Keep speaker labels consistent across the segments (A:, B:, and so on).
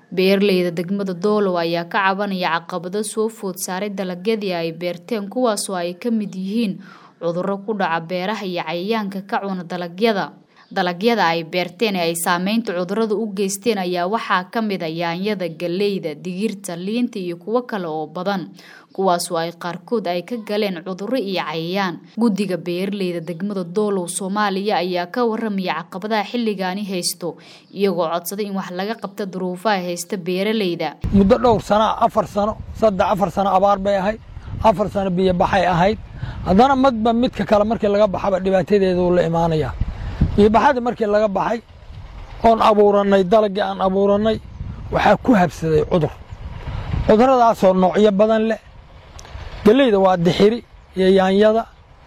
A: Beeralayda degmada Doolow ayaa ka cabanaya caqabado soo food saaray dalagyadii ay beerteen kuwaasoo ay ka mid yihiin cudurro ku dhaca beeraha iyo cayayaanka ka cuna dalagyada. Dalagyada ay beerteen ee ay saameynta cudurradu u geysteen ayaa waxaa ka mid ah yaanyada, galleyda, digirta, liinta iyo kuwo kale oo badan kuwaasoo ay qaarkood ay ka galeen cudurro iyo cayayaan. Guddiga beeralayda degmada Doolow Soomaaliya ayaa ka warramaya caqabadaha xilligaani haysto iyagoo codsaday in wax laga qabto duruufaha haysta beeralayda.
B: muddo dhowr sano afar sano saddex afar sano abaar bay ahayd afar sano biyo baxay ahayd haddana madba midka kale markii laga baxaba dhibaatadeedu la imaanaya biyo baxadii markii laga baxay oon abuurannay dalagii aan abuurannay waxaa ku habsaday cudur cuduradaasoo noocyo badan leh gelleyda waa dixiri iyo yaanyada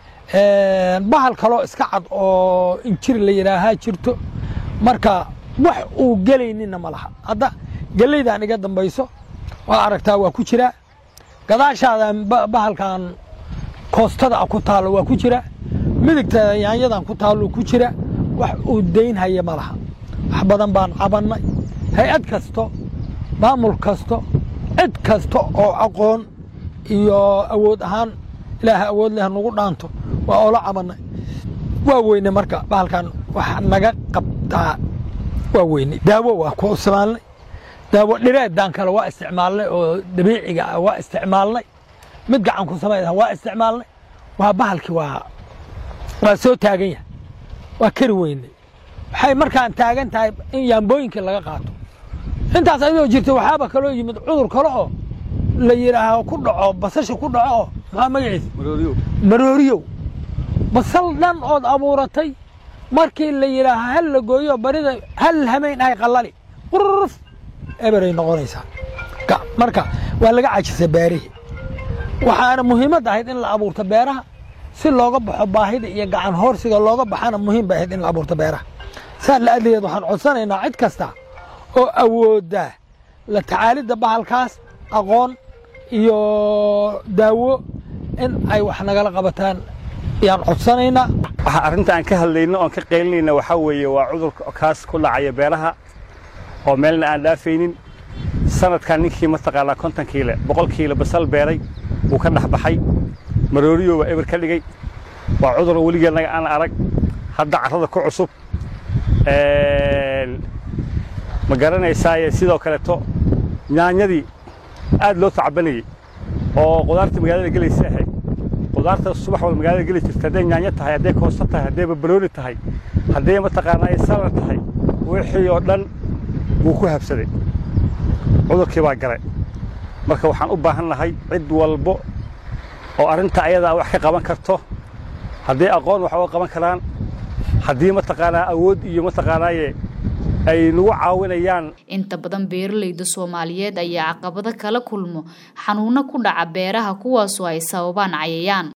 B: bahal kaloo iska cad oo injir la yidhaahaa jirto marka wax uu gelaynina ma laha hadda gelleydan iga dambayso waa aragtaa waa ku jiraa gadaashaadan bahalkan koostada ah ku taallo waa ku jira midigta yaanyadan ku taallo ku jira wax uu daynhaya ma laha wax badan baan cabannay hay-ad kasto maamul kasto cid kasta oo aqoon iyo awood ahaan ilaaha awood leh nagu dhaanto waa oola cabannay waa weyne marka bahalkan wax naga qabtaa waa weyne daawo waa ku isticmaalnay daawo dhireedan kale waa isticmaalnay oo dabiiciga ah waa isticmaalnay mid gacan ku samayda waa isticmaalnay waa bahalkii waa waa soo taagan yahay waa kari weyne waxay markaan taagan tahay in yaambooyinkii laga qaato intaas ayadoo jirta waxaaba kaloo yimid cudur kale oo la yidhaaho ku dhaco basasha ku dhaco oo maxaa magaciisa marooriyow basal dhan ood abuuratay markii la yidhaaho hal la gooyo barida hal hamayn ahay qallali qurruf eberay noqonaysaa marka waa laga cajisay beerihii waxaana muhiimad ahayd in la abuurto beeraha si looga baxo baahida iyo gacan hoorsiga looga baxana muhiim bay ahayd in la abuurto beeraha saa la adligeed waxaan codsanaynaa cid kasta oo awoodda la tacaalidda bahalkaas aqoon iyo daawo in ay wax nagala qabataan ayaan codsanaynaa
C: waxa arrinta aan ka hadlayno oon ka qaylinayna waxaa weeye waa cudur kaas ku dhacaya beeraha oo meelna aan dhaafaynin sanadkan ninkii mataqaanaa konton kiile boqol kiile basal beeray wuu ka dhex baxay marooriyo waa eber ka dhigay waa cudur weligeednaga aan arag hadda carrada ku cusub ma garanaysaaye sidoo kaleeto yaanyadii aad loo tacabanayey oo qudaarta magaalada gelaysa ahayd qudaarta subax walba magaalada geli jirta hadday yaanyo tahay hadday koosto tahay hadday barbarooni tahay hadday mataqaanaa salar tahay wixii oo dhan wuu ku habsaday cudurkii baa galay marka waxaan u baahan nahay cid walbo oo arrinta ayadaa wax ka qaban karto hadday aqoon wax uga qaban karaan haddii mataqaanaa awood iyo mataqaanaaye ay nagu caawinayaan
A: inta badan beeralayda soomaaliyeed ayaa caqabado kala kulmo xanuuno ku dhaca beeraha kuwaasoo ay sababaan cayayaan